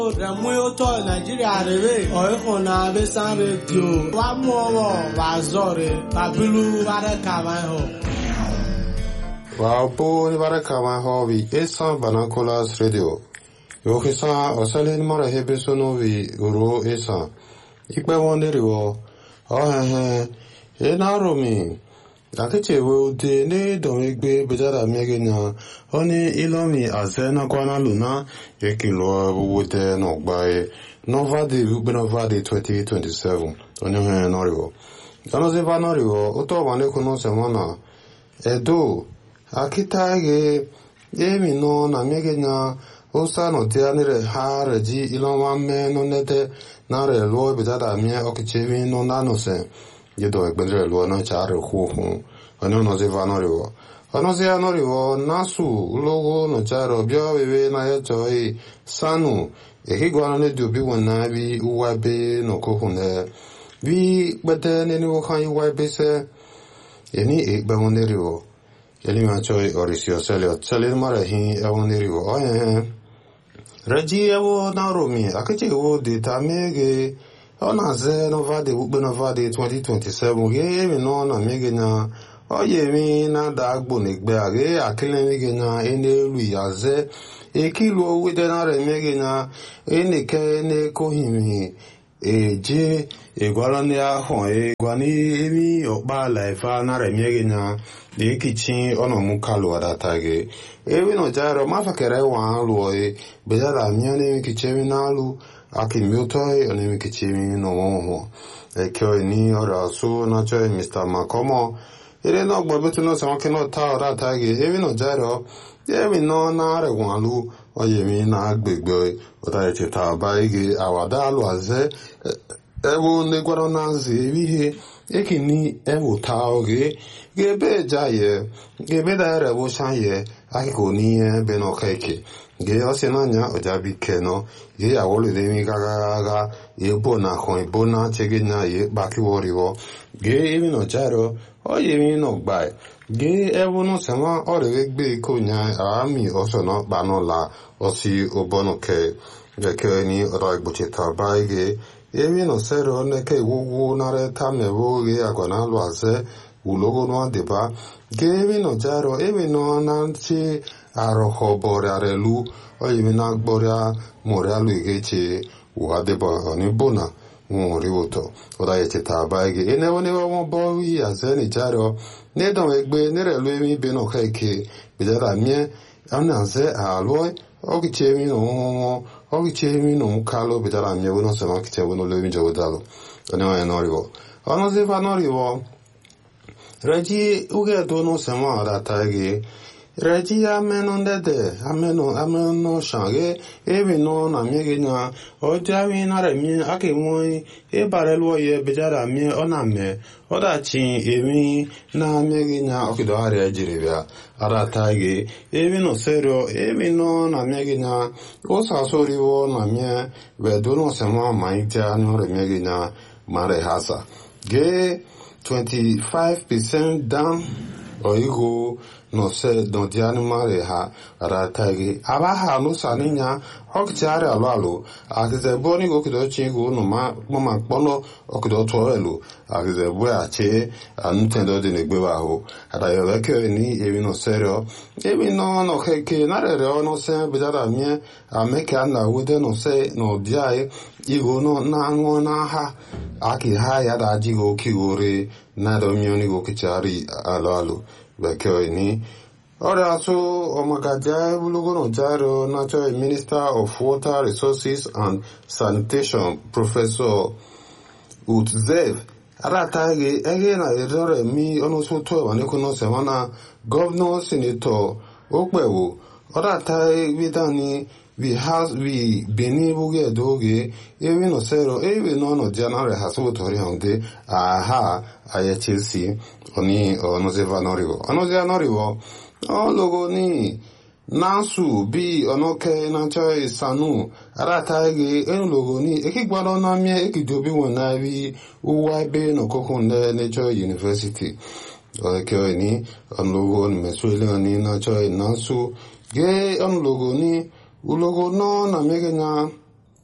Rẹ̀mú tọ́ Nàìjíríà rèé ọ̀ẹ́kùn náà bẹ́ sán rédíò. Wà mú ọwọ́ wà zọ̀rẹ̀ bàbílú wàrẹ̀ kàwá hàn. Wapo ni baraka ma hobi esan banakolas radio. Yokisa osalin mara hebe sono vi uro esan. Ikpe wonderi wo. Ohehe. E na romi. Akeche we ude ne don egbe bejara miege nya. Oni ilomi aze na kwana luna. Yekin lo wude no gbae. Nova de ube nova de 2027. Onye he noriwo. Kano ziva noriwo. Uto wane kuno semana. Edo. akita ge emi no na mege nya osa no te anire ha re ji ilo wa me no nete na re lo be da mi o ke chevi no na no se ye do e gbere lo na cha re hu hu ono no ze va no re wo ono ze no re wo na su logo no cha ro byo be be na ye cho i sanu e ki gwa ne du bi won na bi uwa be no ko hu ne bi gbete ne ni wo kan yi wa be se ye ni e gba won ne re wo Elima choi orisio selio tselin mara hi ewo nirigo oye reji ewo naromi akeche ewo de tamege ona ze novade ukpe novade 2027 ge emi no na mege na oye mi na da agbo n'egbe age akele mege na enelu yaze ekilu owede na re mege na eneke n'ekohimi eje egwara ndị ahụ egwa n'emi ọkpa laifa na remie na ekichi ọnọmụ kalu adata gị ewi no jaro mafa kere wa alu e bejara mia ne kichemi na alu akimi uto e ne kichemi no mo e kyo ni ora su na cho Mr. Makomo ire no gbo betu no sama kino ta ora ta gị ewi no jaro ewi no na re wa alu oyemi na agbegbe ọta echeta ba ige awada alụ aze ewu negwara na nzi ihe ekini ewuta oge gebe jaye gebe da ere wo shaye akiko ni e be no keke ge ose na nya ojabi keno ge awole de mi gaga gaga ebo na ko ebo na chege na ye baki woriwo ge emi no jaro oye mi no gbai ge ewu no sema ore gbe ko nya ami oso no ba no la osi obono ke ge ke ni ro igboche ta ba ge emi no sero ne ke wuwu nare tamewo ge agona lo aze ulogo no adeba ge emi no jaro emi no na ti arọkọ bọrịa relu oyimi na gbọrịa mụrịa lu igeche uha deba onibona nwori ụtọ ụda echeta aba ege enewo newe wọn bọ yi azeni jaro nedon egbe nerelu emi ibe no keke bidara mie ana ze aloi ogiche emi no nwo ogiche emi no kalo bidara mie wono sema kiche wono lewi jowo dalo onewa enoriwo ono ziva noriwo reji uge do no sema adata ege reji ameno ndede ameno ameno shange ebi no na miege nya oja wi na re mi ake won e bare lo ye bejara mi ona me oda chi emi na miege nya okido ari ejiri bia ara tage ebi no serio ebi no na miege nya o sa sori wo na mie be do no se ma mai ja no re miege nya mare hasa ge 25% down oigo no se no diani mare ha ratagi aba ha no saninya oktiare alo alo akize boni go kido chingu no ma mama kpono okido to elu akize bu ache anutendo de negbe wa ho ada yo leke ni ebi no serio ebi no no keke na re re no se bidara mie ameke na wude no se no diai igo no na anwo na ha aki ha ya da jigo kigore na do mioni go kichari alo alo bekee ni ọrịa asụ ọmagaja ebulugono jaro natural minister of water resources and sanitation professor utzev aratagi ege na erore mi ọnụsụ tó ẹwà ní kúnnú sẹmọnà gọvanọ sinetọ okpewo ọratagi bidani vi has vi beni buge doge ewe no sero ewe no no jana re hasu tori honde aha aye chelsea oni ono ze vanorivo ono ze anorivo o logo ni nasu bi ono ke na choi sanu ara taige en logo ni eki gbalo na mi eki dobi won na bi uwa be no kokun ne ne choi university o ke ni on logo ni mesuele ni na choi nasu ge on logo ni ulogo no na mege na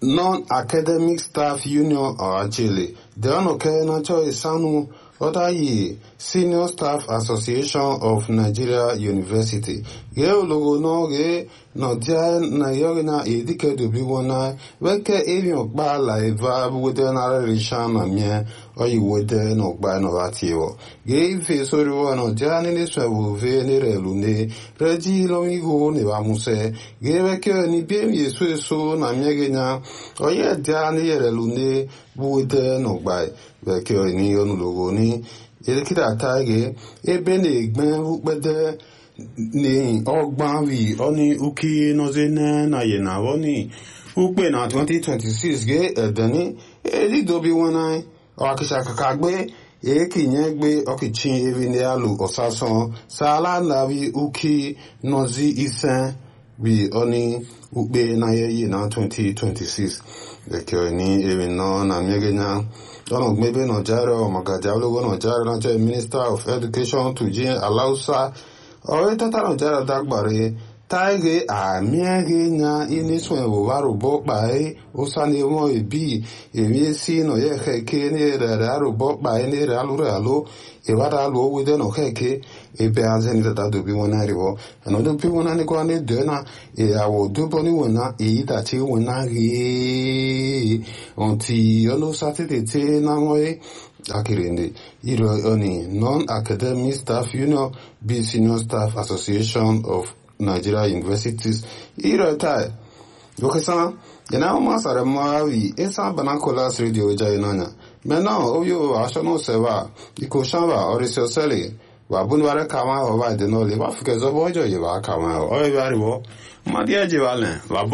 non-academic staff union ọ̀hájèlè dẹ́rọ̀nùkẹ́ nájọ́ ìsánú ọ̀dáyì senior staff association of nigeria university gẹ́ ológo náà gẹ́ nọ̀díà nàìjíríà náà èdìkẹ́dùbí wọn náà wẹ́kẹ́ èèyàn gbà láìva wẹ́dẹ́ náà rẹ̀ ṣáà nà mìíràn ọyì wẹ́dẹ́ náà gbà náà bá tiẹ̀ wọ̀ gẹ́ ife sórí wọn nọ̀díà nílé sọ̀wọ́ fẹ́ ní rẹ̀ lónìí rẹ̀ jí lọ́mígò ní bàmúsẹ́ gẹ́ wẹ́kẹ́ ní bẹ́ẹ̀ yẹsọ èso nà mìíràn náà ọyẹ díà ní rẹ̀ lónìí wẹ́dẹ́ náà gbà wẹ́kẹ́ ní ọ̀nùlọ́wọ́ ní èdèkìtà táyé ebe na-egbe ukpede ni ọgbọ́n wi ọni uki nọze na ye na ọni ukpe na 2026 ge ẹdẹni edidobi wọn na ọkìṣà kàkà gbé èékì yẹn gbé ọkìchí evi ní alù ọ̀sásán sàálà nàbí uki nọzi isen wi ọni ukpe na ye ye na 2026 ẹkẹ ní evi náà na mmegenya ọ̀nà gbẹ́bẹ́ nàìjíríà ọ̀mọ̀gàjà olówó nàìjíríà náà jẹ́ minister of education tujin alausa ọ̀rẹ́ tata nàìjíríà dágbàre táìgé àmìẹ́gé nya inísùn ẹ̀wòwá rògbọ́ pàẹ́ ó sáni wọn ìbí èmi sí nà yẹ kẹ́kẹ́ ní rẹ̀ àrògbọ́ pàẹ́ ní rẹ̀ alúrẹ̀ àló ìwádà alù owó dẹ́nà kẹ́kẹ́ ebe azẹ́ni tata dòbí wọn náà rìwọ́ ẹ̀nà dòbí wọn náà nígbà ní dẹ́nà ìyàwó dúbọ́ níwọ̀n náà èyí tàtí wọn náà rí ọ̀ntì ọlọ́sàtẹ̀tẹ̀ tí náà wọ́n yé akirinde iro oni non-academic staff union b senior staff association of nigeria universities iro tai yokesan yana ọmọ sara mmawi esa banacolas radio jai nanya mena oyo aṣọ́nà sẹ́wà ikọ̀ sanwa ọ̀rẹ́sì ọ̀sẹ́lẹ̀ wà búnibàrẹ̀ kàwọn ọba ìdẹ́nọ́lẹ̀ wà fìkẹ́ zọ́bọ̀ ọjọ́ yìí wà kàwọn ọ̀rẹ́ bí àríwọ̀ mmadí ẹ̀jẹ̀ wà lẹ̀ wàbú.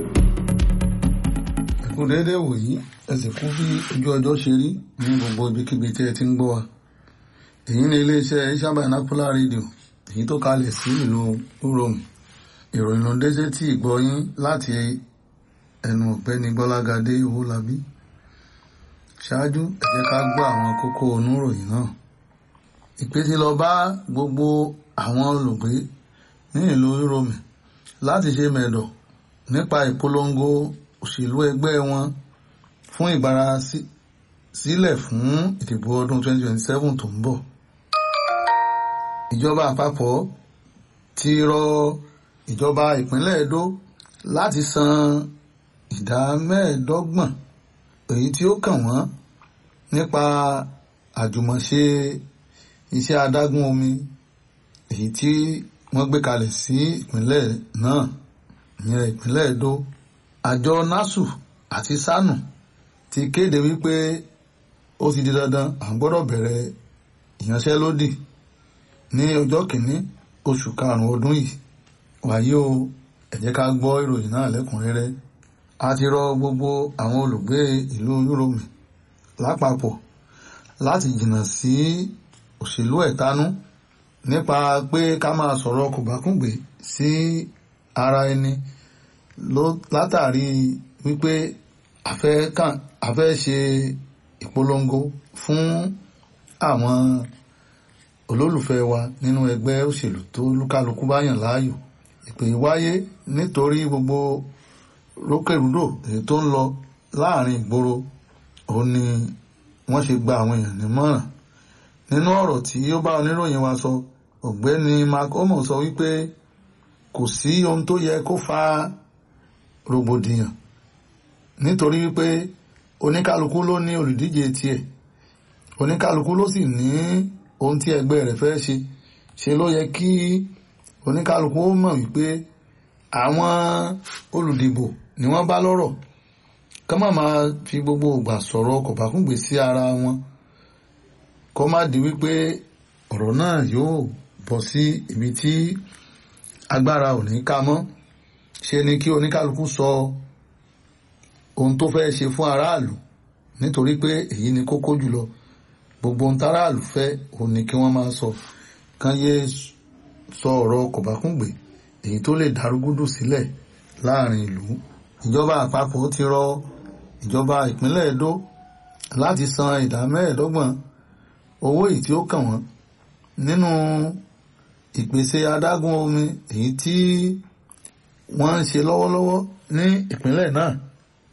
ẹkú déédéé wòyí ẹ sì kú bí ojú ọjọ́ ṣe rí ní gbogbo ibikíbi tí ẹ ti ń gbọ́ wa èyí ni iléeṣẹ́ ìṣàbà napola rédíò èyí tó kalẹ̀ sí ìlú uromi ìròyìn ló déṣe tí ìgbọ́ yín láti ẹnu ọ̀gbẹ́ni gbọ́lágadé owólabí ṣáájú ẹ jẹ́ ká gbọ́ àwọn kókó oníròyìn náà ìpè ti lọ bá gbogbo àwọn olùgbé ní ìlú uromi láti ṣe mẹ̀dọ̀ nípa ìpolongo òṣèlú ẹgbẹ́ wọn fún ìgbára sílẹ̀ fún ìdìbò ọdún 2027 tó ń bọ̀. ìjọba àpapọ̀ ti rọ ìjọba ìpínlẹ̀ Edo láti san ìdá mẹ́ẹ̀ẹ́dọ́gbọ̀n èyí tí ó kàn wọ́n nípa àjùmọ̀ṣe iṣẹ́ adágún omi èyí tí wọ́n gbé kalẹ̀ sí ìpínlẹ̀ náà ìyẹn ìpínlẹ̀ Edo àjọ nasu àti sanu ti kéde wípé ó ti di dandan à ń gbọ́dọ̀ bẹ̀rẹ̀ ìyanṣẹ́lódì ní ọjọ́ kìíní oṣù karùn-ún ọdún yìí wàyí o ẹ jẹ́ ká gbọ́ ìròyìn náà lẹ́kùnrẹ́rẹ́ a ti rọ gbogbo àwọn olùgbé ìlú Uromi lápapọ̀ láti jìnnà sí òṣèlú ẹ̀tanú nípa pé ká máa sọ̀rọ̀ kòbákùngbé sí ara ẹni látàrí wípé a fẹ́ ṣe ìpolongo fún àwọn olólùfẹ́ wa nínú ẹgbẹ́ òṣèlú tó lúkálukú bá yàn láàyò ìpè wáyé nítorí gbogbo rókèrúdò èyí tó ń lọ láàrin ìgboro òun ni wọ́n ṣe gba àwọn èèyàn nímọ̀ràn nínú ọ̀rọ̀ tí ó bá oníròyìn wa sọ ọ̀gbẹ́ni mark omo sọ wípé kò sí ohun tó yẹ kó fa rògbòdìyàn nítorí wípé oníkálukú ló ní olùdíje tiẹ̀ oníkálukú ló sì ní ohun tí ẹgbẹ́ rẹ̀ fẹ́ ṣe ṣe ló yẹ kí oníkálukú ó mọ̀ wípé àwọn olùdìbò ni wọ́n bá lọ́rọ̀ ká má máa fi gbogbo ìgbà sọ̀rọ̀ kọ̀bákùngbé sí ara wọn kó má di wípé ọ̀rọ̀ náà yóò bọ́ sí ibi tí agbára ò ní ká mọ́ ṣe ni kí oníkálukú sọ ohun tó fẹ́ ṣe fún aráàlú nítorí pé èyí ni kókó jùlọ gbogbo ohun táráàlú fẹ́ òun ni kí wọ́n máa sọ kán yé sọ ọ̀rọ̀ kọ̀bákùngbé èyí tó lè darúgúdù sílẹ̀ láàrin ìlú ìjọba àpapọ̀ ti rọ ìjọba ìpínlẹ̀ Edo láti san ìdá mẹ́ẹ̀ẹ́dọ́gbọ̀n owó èyí tí ó kàn wọ́n nínú ìpèsè adágún omi èyí tí wọ́n ń ṣe lọ́wọ́lọ́wọ́ ní ìpínlẹ̀ náà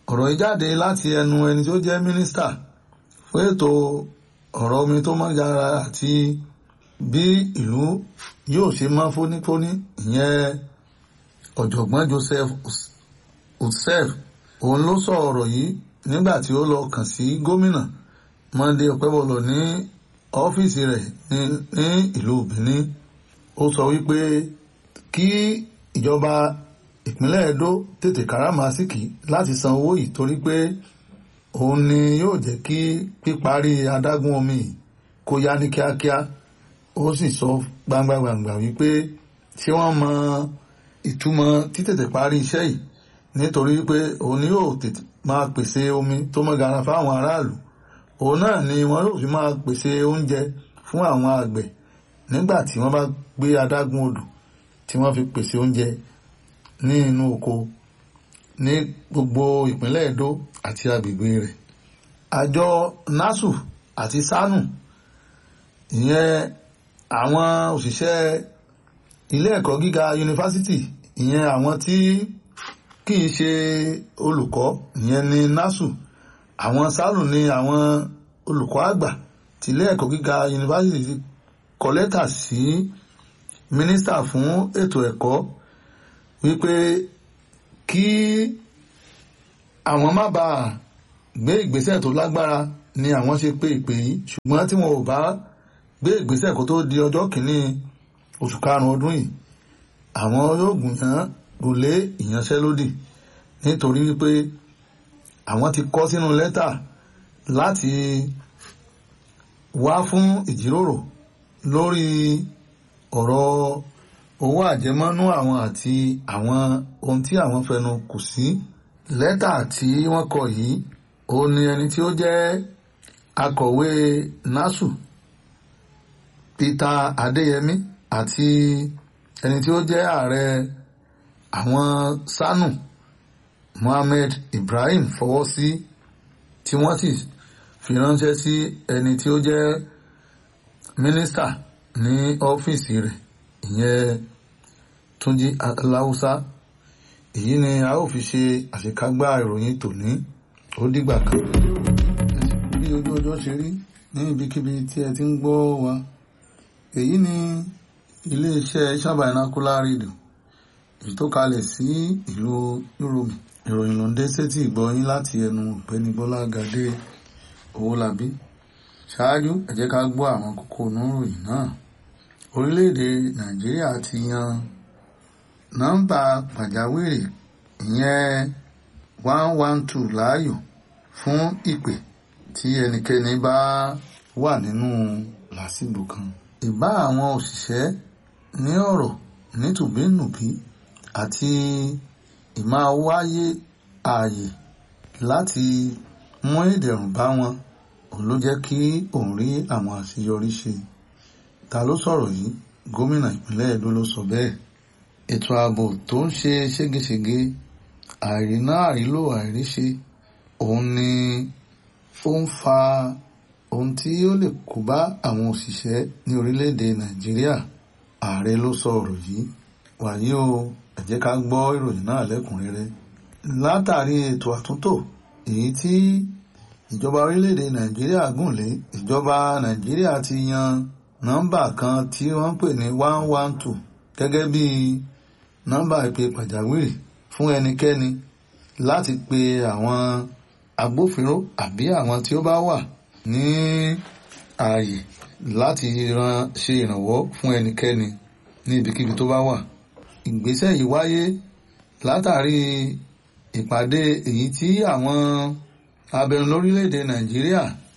ọ̀rọ̀ yìí jáde láti ẹnu ẹni tó jẹ́ mínísítà fún ètò ọ̀rọ̀ omi tó mọ́ yára àti bí ìlú yóò ṣe mọ́ fónífóní ìyẹn ọ̀jọ̀gbọ́n Joseph Utsef òun ló sọ ọ̀rọ̀ yìí nígbà tí ó lọ kàn sí gómìnà Monday Ọpẹ́bọlọ ní ọ́fíìsì rẹ̀ ní ìlú Benin ó sọ wípé kí ìjọba ìpínlẹ̀ Edo tètè káràmásìkì láti san owó yìí torí pé òun ni yóò jẹ́ kí píparí adágún omi kó yá ní kíákíá ó sì sọ gbangba-gbangba wípé ṣé wọ́n mọ ìtumọ̀ títètè parí iṣẹ́ yìí nítorí pé òun ni yóò tètè máa pèsè omi tó mọ́ gara fáwọn aráàlú òun náà ni wọ́n yóò fi máa pèsè oúnjẹ fún àwọn àgbẹ̀ nígbà tí wọ́n bá gbé adágún odò tí wọ́n fi pèsè oúnjẹ ní inú oko ní gbogbo ìpínlẹ̀ Edo àti agbègbè rẹ̀ àjọ NASU àti SANU ìyẹn àwọn òṣìṣẹ́ ilé ẹ̀kọ́ gíga yunifásitì ìyẹn àwọn tí kì í ṣe olùkọ́ ìyẹn ní NASU àwọn SANU ní àwọn olùkọ́ àgbà tí ilé ẹ̀kọ́ gíga yunifásitì kọ lẹ́tà sí mínísítà fún ètò ẹ̀kọ́ wípé kí àwọn má bàa gbé ìgbésẹ̀ tó lágbára ni àwọn ṣe pé ìpè yìí ṣùgbọ́n tí wọn ò bá gbé ìgbésẹ̀ kó tó di ọjọ́ kìíní oṣù karùn-ún ọdún yìí àwọn yóò gùnyàn gòlé ìyanṣẹ́lódì nítorí wípé àwọn ti kọ sínú lẹ́tà láti wá fún ìjíròrò lórí ọ̀rọ̀ owó àjẹmọ́nú àwọn àti àwọn ohun tí àwọn fẹnu kù sí lẹ́tà tí wọ́n kọ yìí ó ní ẹni tí ó jẹ́ akọ̀wé NASU Peter Adéyẹmí àti ẹni tí ó jẹ́ ààrẹ àwọn SANU Mohammed Ibrahim fọwọ́ sí tí wọ́n sì fi ránṣẹ́ sí ẹni tí ó jẹ́ mínísítà ní ọ́fíìsì rẹ̀ ìyẹn Túnjí Aláùsá èyí ni a ó fi ṣe àṣekágbá ìròyìn tòní ó dìgbà kan bí ojú ọjọ́ ṣe rí ní ibikíbi tí ẹ ti ń gbọ́ wa èyí ni iléeṣẹ́ Shabanacular Radio èyí tó kalẹ̀ sí ìlú Yorùbá ìròyìn ló ń dé sétí ìgbọ́yín láti ẹnu ọ̀gbẹ́ni Bọ́lá Gàdé Owólabí ṣáájú ẹ jẹ́ ká gbọ́ àwọn kókó oníròyìn náà orílẹ̀-èdè Nàìjíríà ti yan nọ́mbà pàjáwìrì ìyẹn one one two láàyò fún ìpè tí ẹnikẹ́ni bá wà nínú làásìgbò kan ìbá àwọn òṣìṣẹ́ ní ọ̀rọ̀ nítùbínùbí àti ìmáa wáyé ààyè láti mú ìdẹ̀rùn bá wọn òun ló jẹ́ kí òun rí àwọn àṣeyọrí ṣe ta ló sọ̀rọ̀ yìí gómìnà ìpínlẹ̀ Edo ló sọ bẹ́ẹ̀ ètò ààbò tó ń ṣe ségesège àìríná àìrílò àìríṣe òun ni ó ń fa ohun tí ó lè kó bá àwọn òṣìṣẹ́ ní orílẹ̀-èdè Nàìjíríà ààrẹ ló sọ ọ̀rọ̀ yìí wàyí o ẹ jẹ́ ká gbọ́ ìròyìn náà lẹ́kùnrẹ́rẹ́ látàrí ètò àtúntò èyí tí ìjọba orílẹ̀-èdè Nàìjíríà gùn lé ìjọba Nàìjíríà ti yan nọ́mbà kan tí wọ́n ń pè ní one one two gẹ́gẹ́ bí nọ́mbà ìpè pàjáwìrì fún ẹnikẹ́ni láti pe àwọn agbófinró àbí àwọn tí ó bá wà ní ààyè láti ran ṣe ìrànwọ́ fún ẹnikẹ́ni ní ibikíbi tó bá wà. ìgbésẹ̀ yìí wáyé látàrí ìpàdé èyí tí àwọn abẹnú lórílẹ̀‐èdè Nàìjíríà